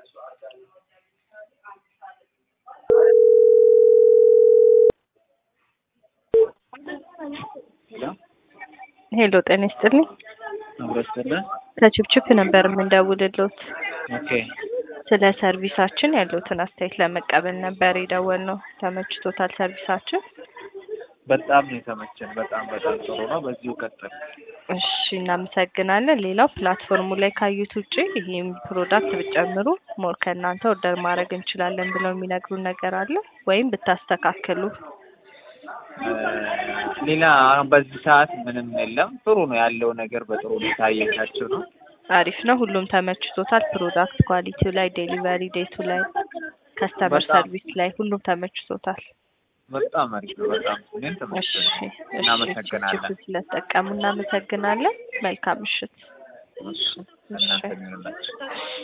ሄሎ ጤና ይስጥልኝ። አብረስተልን ከችፕችፕ ነበር የምንደውልሎት። ኦኬ ስለ ሰርቪሳችን ያለውትን አስተያየት ለመቀበል ነበር የደወልነው። ተመችቶታል ሰርቪሳችን? በጣም ነው የተመቸን። በጣም በጣም ጥሩ ነው። በዚሁ ቀጥል። እሺ እናመሰግናለን። ሌላው ፕላትፎርሙ ላይ ካዩት ውጭ ይህም ፕሮዳክት ብጨምሩ ሞር ከእናንተ ኦርደር ማድረግ እንችላለን ብለው የሚነግሩን ነገር አለ ወይም ብታስተካክሉ? እ ሌላ አሁን በዚህ ሰዓት ምንም የለም። ጥሩ ነው ያለው ነገር በጥሩ ሁኔታ እየታቸው ነው። አሪፍ ነው። ሁሉም ተመችቶታል። ፕሮዳክት ኳሊቲው ላይ፣ ዴሊቨሪ ዴቱ ላይ፣ ከስተመር በጣም። ሰርቪስ ላይ ሁሉም ተመችቶታል። በጣም አሪፍ ነው። በጣም እኔም እሺ ተመችቶኝ እሺ፣ እናመሰግናለን። ችፕችፕ ስለተጠቀሙ እናመሰግናለን። መልካም ምሽት። እሺ እናንተ